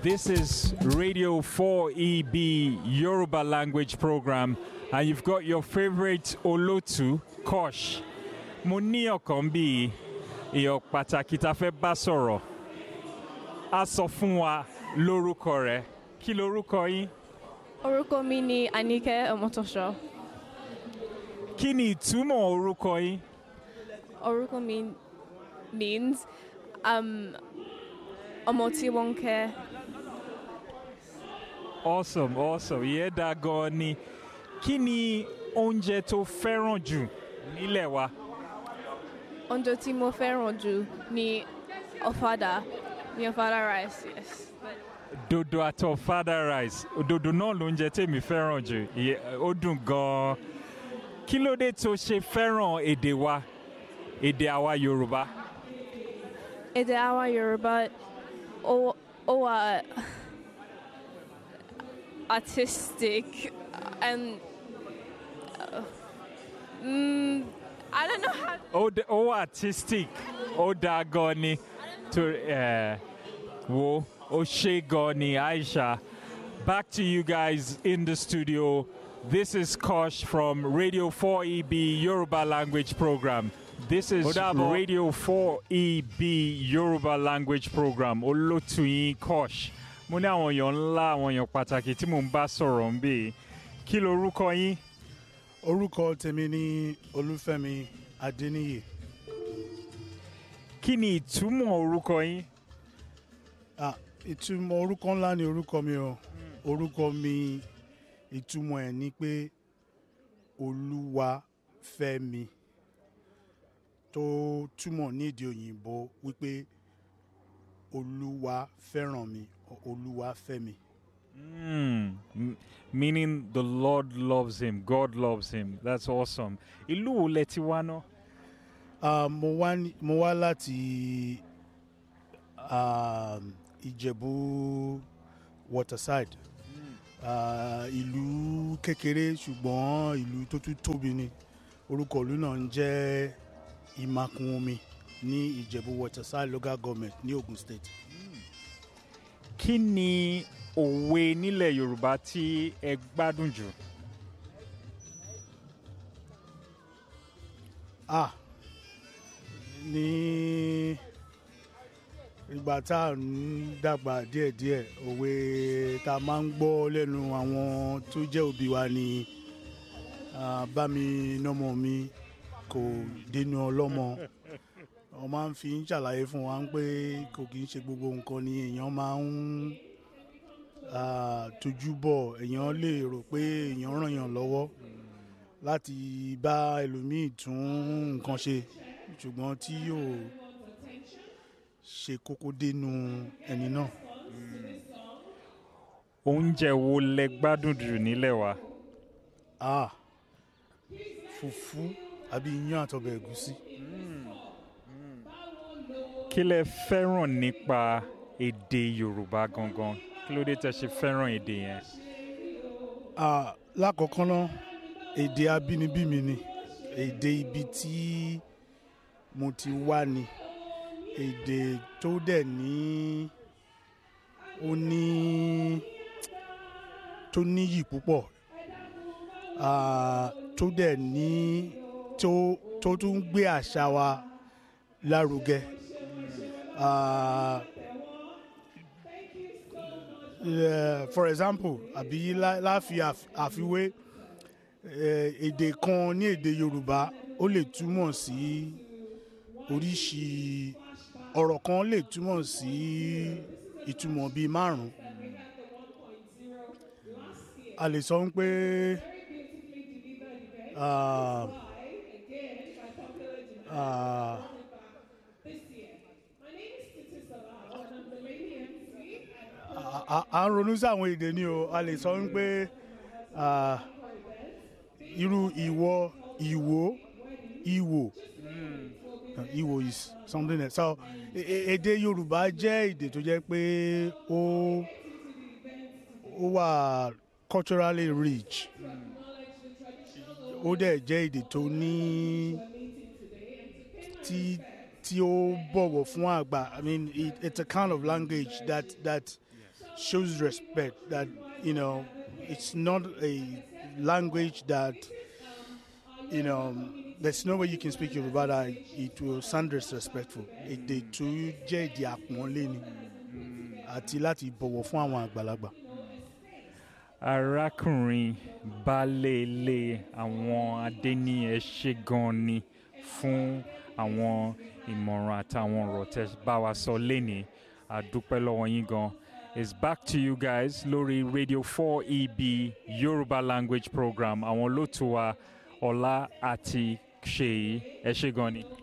This is Radio 4EB Yoruba language program, and you've got your favorite Olotu, Kosh. Mo ní ọ̀kan bíi èèyàn pàtàkì tá a fẹ́ bá sọ̀rọ̀. A sọ fún wa lórúkọ rẹ̀. Kí lorúkọ yín? Orúkọ mi ni Anike Ọmọtọ́ṣọ́. Kí ni ìtumọ̀ orúkọ yín? Orúkọ mi means um, ọmọ tí wọ́n ń kẹ́. Awesome, awesome. Ìyẹn dáa gan-an ni. Kí ni oúnjẹ tó fẹ́ràn jù nílẹ̀ wa? Oúnjẹ tí mo fẹ́ràn jù ni ọ̀fadà ni ọ̀fadà rice yes. Dodo àti ọ̀fadà rice. Dodo náà lóúnjẹ tèmi fẹ́ràn jù. Ìyẹn- Ó dùn gan-an. Kí ló dé tó ṣe fẹ́ràn èdè wa? Èdè àwa Yorùbá. Èdè àwa Yorùbá ó ó wà artistic and uh, mm, I don't know how. Ó dé- ó artistic. Ó dáa gan-an ni. Torí ẹ̀ wo ó ṣe gan-an ni Aisha. Back to you guys in the studio. This is Kosh from Radio 4EB Yoruba language program. This is Radio 4EB Yoruba language program. Olótùyín Kosh. Mo ní àwọn èèyàn ńlá, àwọn èèyàn pàtàkì tí mò ń bá sọ̀rọ̀ ń bè. Kí lorúkọ yín? orúkọ tèmi ní olúfẹ́mi adéníyì Kí ni ìtumọ̀ orúkọ yín? Ah, ìtumọ̀ orúkọ ńlá ni orúkọ mi o orúkọ mi ìtumọ̀ ẹ̀ ni pé olúwa fẹ́ mi tó túmọ̀ ní èdè òyìnbó wípé olúwa fẹ́ràn mi olúwa fẹ́ mi. Mm, m- meaning the Lord loves him, God loves him. That's awesome. Ìlú wo lẹ ti wá náà? Ah, mo wá ní- mo wá láti um, ìjẹ̀bú waterside Ah, ìlú kékeré ṣùgbọ́n ìlú tó tún tóbi ni orúkọ ìlú náà ń jẹ́ ìmakùn omi ní ìjẹ̀bú waterside local government ní ogun state. Kí ni òwe nílẹ̀ Yorùbá tí ẹ gbádùn jù? ah ní ìgbà tá à ń dàgbà díẹ̀díẹ̀ òwe tá a máa ń gbọ́ lẹ́nu àwọn tó jẹ́ òbí wa ni ah, bá mi nọ́mọ mi kò dénú ọlọ́mọ wọ́n máa ń fi ń ṣàlàyé fún wa pé kò kì í ṣe gbogbo nǹkan ni èèyàn máa ń ah, tójú bọ̀ èèyàn lè rò pé èèyàn ràn yàn lọ́wọ́ láti bá ẹlòmíì tún nǹkan ṣe ṣùgbọ́n tí yóò ṣe kókó dénú ẹni náà. Oúnjẹ wo lẹ gbádùn jù nílẹ̀ wa? ah fùfú àbí iyán àtọbẹ̀ ẹ̀gúsí. Kí lẹ fẹ́ràn nípa èdè Yorùbá gangan? Kí ló dé tẹ ṣe fẹ́ràn èdè yẹn? ah lákọ̀ọ́kọ́ náà èdè abínibí mi ni èdè ibi tí mo ti wá ni èdè tó dẹ̀ ní ó ní tó níyì púpọ̀ ah, tó dẹ̀ ní tó tó tún ń gbé àṣà wa lárugẹ. Ah, eh, for example àbí lá- láfi àf- àfiwé eh, èdè kan ní èdè yorùbá ó lè túmọ̀ sí oríṣi ọ̀rọ̀ kan lè túmọ̀ sí ìtumọ̀ bíi márùn-ún a lè sọ pé ah, ah, a- a- à ń ronú sí àwọn èdè ni o a lè sọ pé ah, irú ìwọ ìwò ìwò Uh, Igbo is something else. So e- e- èdè Yorùbá jẹ́ èdè tó jẹ́ pé ó ó wà culturally rich. Ó dẹ̀ jẹ́ èdè tó ní tí tí ó bọ̀wọ̀ fún àgbà. I mean it, it's a kind of language that that shows respect that you know it's not a language that you know there's no way you can speak Yoruba that it will sound disrespectful. Èdè tó jẹ́ èdè àpọ́nlé ni àti láti bọ̀wọ̀ fún àwọn àgbàlagbà. arákùnrin balẹ̀lẹ̀ àwọn adẹ́ni ẹ ṣe gan ni fún àwọn ìmọ̀ràn àtàwọn ọ̀rọ̀ tẹ́ bá wa sọ lẹ́nìí àdúpẹ́ lọ́wọ́ yín gan. It's back to you guys lórí Radio 4EB Yoruba language program àwọn olóòtú wa Ọlá àti Ṣèyí ẹ ṣe gan ni.